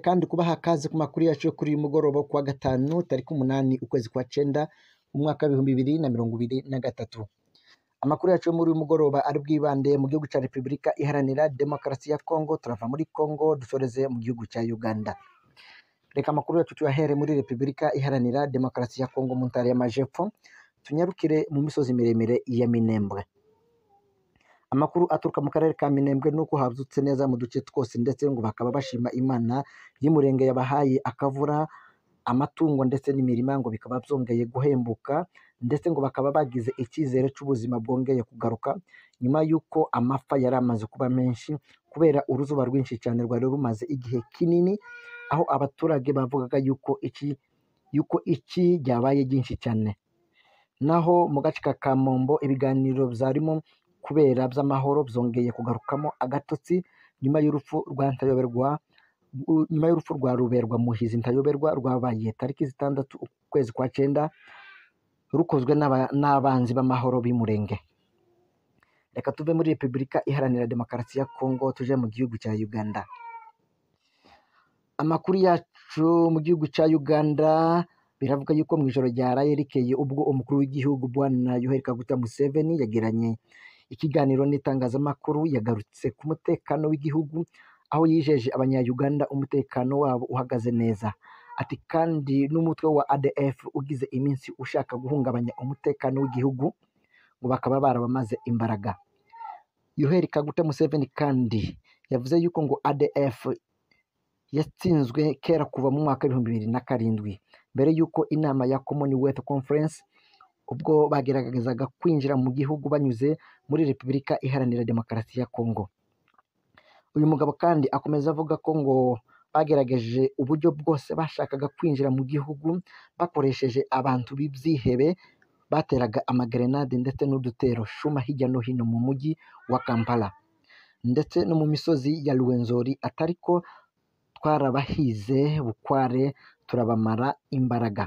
kandi kubaha akaze ku makuru yacu yo kuri uyu mugoroba wo kuwa gatanu tariki umunani ukwezi kwa cenda umwaka w'ibihumbi bibiri na mirongo ibiri na gatatu amakuru yacu yo muri uyu mugoroba ari bwibande mu gihugu cya repubulika iharanira demokarasi ya kongo turava muri kongo dusoreze mu gihugu cya uganda reka amakuru yacu tuyahere muri repubulika iharanira demokarasi ya kongo mu ntara y'amajepfo tunyarukire mu misozi miremire ya minembwe amakuru aturuka mu karere ka minembwe ni uko hazutse neza mu duce twose ndetse ngo bakaba bashima imana y'umurenge yabahaye akavura amatungo ndetse n'imirima ngo bikaba byongeye guhembuka ndetse ngo bakaba bagize icyizere cy'ubuzima bwongeye kugaruka nyuma y'uko amapfa yari amaze kuba menshi kubera uruzuba rwinshi cyane rwari rumaze igihe kinini aho abaturage bavugaga yuko iki yuko iki ryabaye ryinshi cyane naho mu gace ka kamombo ibiganiro byarimo kubera by'amahoro byongeye kugarukamo agatotsi nyuma y'urupfu rwa ntayoberwa nyuma y'urupfu rwa ruberwa muhizi ntayoberwa rwabaye tariki zitandatu ukwezi kwa cyenda rukozwe n'aba- n'abanzi b'amahoro b'umurenge reka tuve muri repubulika iharanira demokarasi ya kongo tuje mu gihugu cya uganda amakuru yacu mu gihugu cya uganda biravuga yuko mu ijoro ryaraye rikeye ubwo umukuru w'igihugu bwana yoweri kaguta museveni yagiranye ikiganiro n'itangazamakuru yagarutse ku mutekano w'igihugu aho yijeje abanyayuganda umutekano wabo uhagaze neza ati kandi n'umutwe wa adf ugize iminsi ushaka guhungabanya umutekano w'igihugu ngo bakaba barabamaze imbaraga yoweri kaguta museveni kandi yavuze yuko ngo adf yatsinzwe kera kuva mu mwaka w'ibihumbi bibiri na karindwi mbere y'uko inama ya commonwealth conference ubwo bageragezaga kwinjira mu gihugu banyuze muri repubulika iharanira demokarasi ya kongo uyu mugabo kandi akomeza avuga ko ngo bagerageje uburyo bwose bashakaga kwinjira mu gihugu bakoresheje abantu b'ibyihebe bateraga amagerenade ndetse n'udutero shuma hirya no hino mu mujyi wa kampala ndetse no mu misozi ya ruwenzori atari ko twarabahize bukware turabamara imbaraga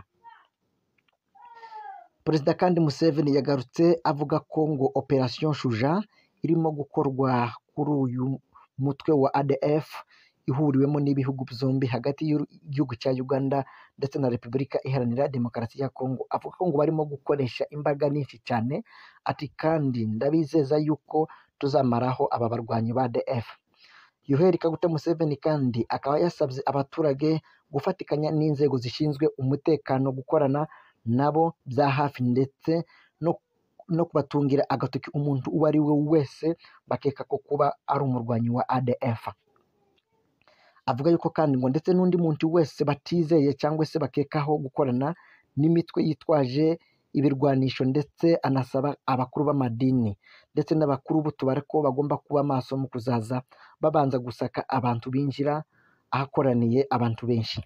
perezida kandi museveni yagarutse avuga ko ngo operation shuja irimo gukorwa kuri uyu mutwe wa adf ihuriwemo n'ibihugu byombi hagati y'igihugu cya uganda ndetse na repubulika iharanira demokarasi ya kongo avuga ko ngo barimo gukoresha imbaraga nyinshi cyane ati kandi ndabizeza yuko tuzamaraho aba barwanyi ba adf Yoweri Kaguta Museveni kandi akaba yasabye abaturage gufatikanya n'inzego zishinzwe umutekano gukorana nabo bya hafi ndetse no, no kubatungira agatoki umuntu uwo ari we wese bakeka ko kuba ari umurwanyi wa ADF. Avuga yuko kandi ngo ndetse n'undi muntu wese batizeye cyangwa se bakekaho gukorana n'imitwe yitwaje ibirwanisho ndetse anasaba abakuru b'amadini ndetse n'abakuru b'utubare ko bagomba kuba maso mu kuzaza babanza gusaka abantu binjira ahakoraniye abantu benshi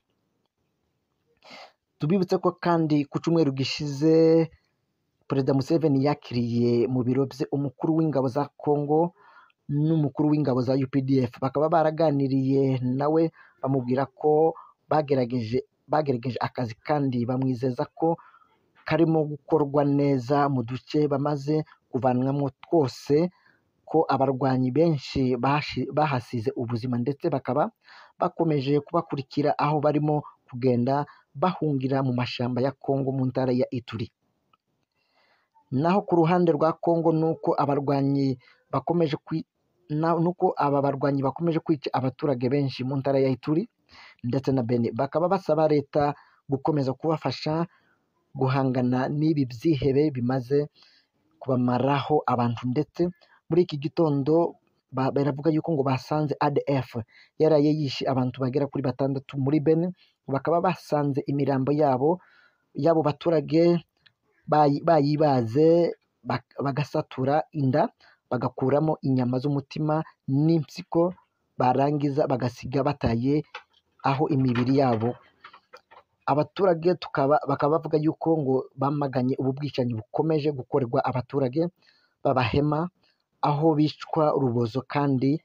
tubibutse ko kandi ku cyumweru gishize perezida museveni yakiriye mu biro bye umukuru w'ingabo za kongo n'umukuru w'ingabo za updf bakaba baraganiriye nawe bamubwira ko bagerageje bagerageje akazi kandi bamwizeza ko karimo gukorwa neza mu duce bamaze kuvanwamo twose ko abarwanyi benshi bashi- bahasize ubuzima ndetse bakaba bakomeje kubakurikira aho barimo kugenda bahungira mu mashyamba ya Kongo mu ntara ya Ituri. Naho ku ruhande rwa Kongo ni uko abarwanyi bakomeje kwi na- nuko aba barwanyi bakomeje kwica abaturage benshi mu ntara ya Ituri ndetse na Beni bakaba basaba leta gukomeza kubafasha guhangana n'ibi byihebe bimaze kubamaraho abantu ndetse muri iki gitondo ba- baravuga yuko ngo basanze ADF yaraye yishe abantu bagera kuri batandatu muri Beni bakaba basanze imirambo yabo y'abo baturage bayi- bayibaze bak- bagasatura inda bagakuramo inyama z'umutima n'impyiko barangiza bagasiga bataye aho imibiri yabo abaturage tukaba bakaba bavuga yuko ngo bamaganye ubu bwicanyi bukomeje gukorerwa abaturage b'abahema aho bicwa urubozo kandi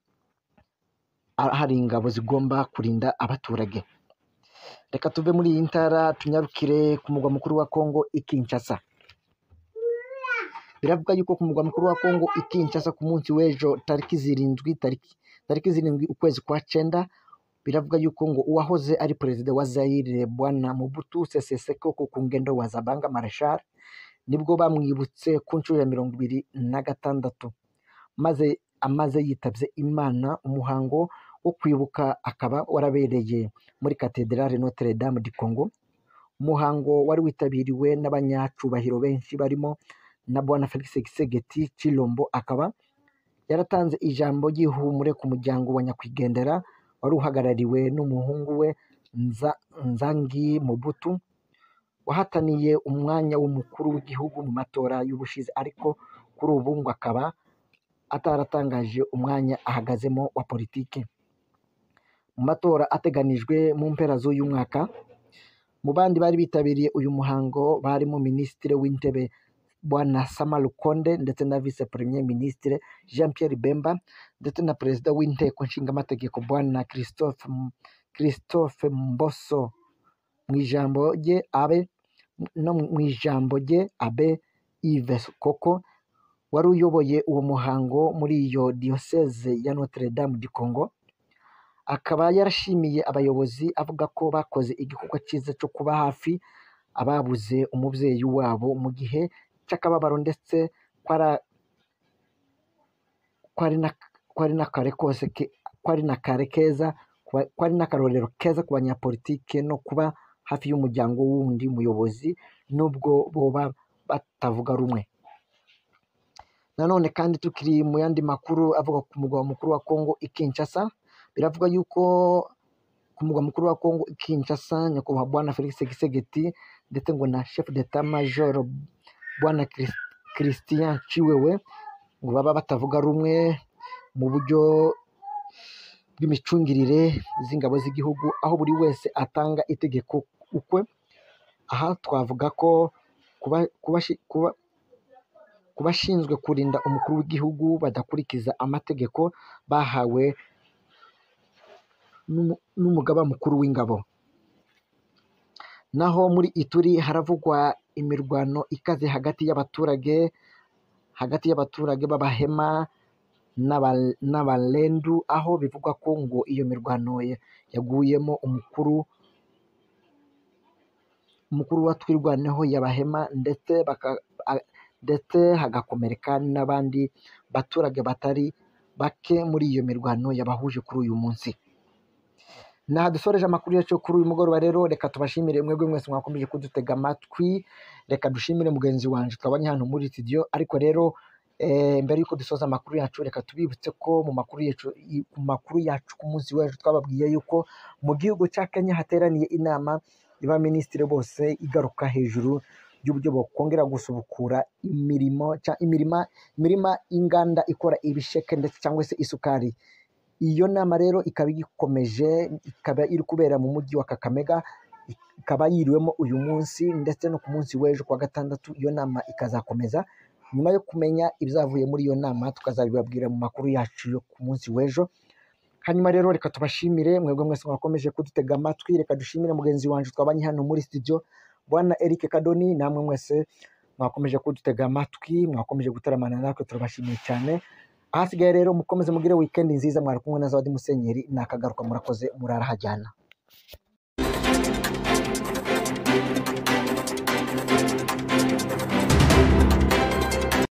a- hari ingabo zigomba kurinda abaturage reka tuve muri iyi ntara tunyarukire ku murwa mukuru wa kongo i kinshasa biravuga yuko ku murwa mukuru wa kongo i kinshasa ku munsi w'ejo tariki zirindwi tariki tariki zirindwi ukwezi kwa cyenda biravuga yuko ngo uwahoze ari perezida wa Zaire bwana Mobutu Sese Seko ku ngendo wa Zabanga Marshal nibwo bamwibutse ku nshuro ya mirongo ibiri na gatandatu maze amaze yitabye Imana umuhango wo kwibuka akaba warabereye muri Cathedrale Notre Dame du Congo umuhango wari witabiriwe n'abanyacubahiro benshi barimo na bwana Felix Tshisekedi Tshilombo akaba yaratanze ijambo ry'ihumure ku muryango wa nyakwigendera wari uhagarariwe n'umuhungu we Nza, Nzangi Mobutu wahataniye umwanya w'umukuru w'igihugu mu matora y'ubushize ariko kuri ubu ngo akaba ataratangaje umwanya ahagazemo wa politiki mu matora ateganijwe mu mpera z'uyu mwaka mu bandi bari bitabiriye uyu muhango barimo minisitiri w'intebe bwana Sama Lukonde ndetse na vice premier ministre Jean Pierre Bemba ndetse na perezida w'inteko nshingamategeko bwana Christophe Christophe Mboso mu ijambo rye abe no mu ijambo rye abe Yves Koko wari uyoboye uwo muhango muri iyo diyoseze ya Notre Dame du Congo akaba yarashimiye abayobozi avuga ko bakoze igikorwa cyiza cyo kuba hafi ababuze umubyeyi wabo mu gihe cy'akababaro ndetse kwara- kwari na- kwari n'akare kose ke- kwari n'akare keza kuba- kwari n'akarorero keza ku banyapolitike no kuba hafi y'umuryango w'undi muyobozi nubwo boba batavuga rumwe nanone kandi tukiri mu yandi makuru avuga ku mugwa mukuru wa Kongo i Kinshasa biravuga yuko ku mugwa mukuru wa Kongo i Kinshasa nyakubahwa bwana Felix Tshisekedi ndetse ngo na chef d'état major bwana Chris- Christian Chiwewe ngo baba batavuga rumwe mu buryo bw'imicungirire z'ingabo z'igihugu aho buri wese atanga itegeko ukwe aha twavuga ko kuba, kuba, kuba, ku bashinzwe kurinda umukuru w'igihugu badakurikiza amategeko bahawe n'umu- n'umugaba mukuru w'ingabo naho muri Ituri haravugwa imirwano ikaze hagati y'abaturage hagati y'abaturage b'abahema n'aba- n'abalendu aho bivugwa ko ngo iyo mirwano ya- yaguyemo umukuru umukuru wa twirwaneho y'abahema ndetse baka, a- ndetse hagakomereka n'abandi baturage batari bake muri iyo mirwano yabahuje kuri uyu munsi Naha dusoreje amakuru yacu kuri uyu mugoroba rero reka tubashimire mwebwe mwese mwakomeje kudutega amatwi reka dushimire mugenzi wanjye twabonye hano muri studio ariko rero eh, mbere yuko dusoza amakuru yacu reka tubibutse ko mu makuru yacu i- mu makuru yacu ku munsi w'ejo twababwiye yuko mu gihugu cya Kenya hateraniye inama y'abaminisitiri bose igaruka hejuru y'uburyo bakongera gusubukura imirimo cya imirima imirima y'inganda ikora ibisheke ndetse cyangwa se isukari iyo nama rero ikaba igikomeje ikaba iri kubera mu mujyi wa Kakamega ikaba yiriwemo uyu munsi ndetse no ku munsi w'ejo kuwa gatandatu iyo nama ikazakomeza nyuma yo kumenya ibyavuye muri iyo nama tukazabibabwira mu makuru yacu yo ku munsi w'ejo hanyuma rero reka tubashimire mwebwe mwese mwakomeje kudutega amatwi reka dushimire mugenzi wanjye twabanye hano muri studio bwana Eric Kadoni namwe mwese mwakomeje kudutega amatwi mwakomeje gutaramana natwe turabashimiye cyane ahasigaye rero mukomeze mugire weekend nziza mwari kumwe na Zawadi Musenyeri nakagaruka murakoze murarahajyana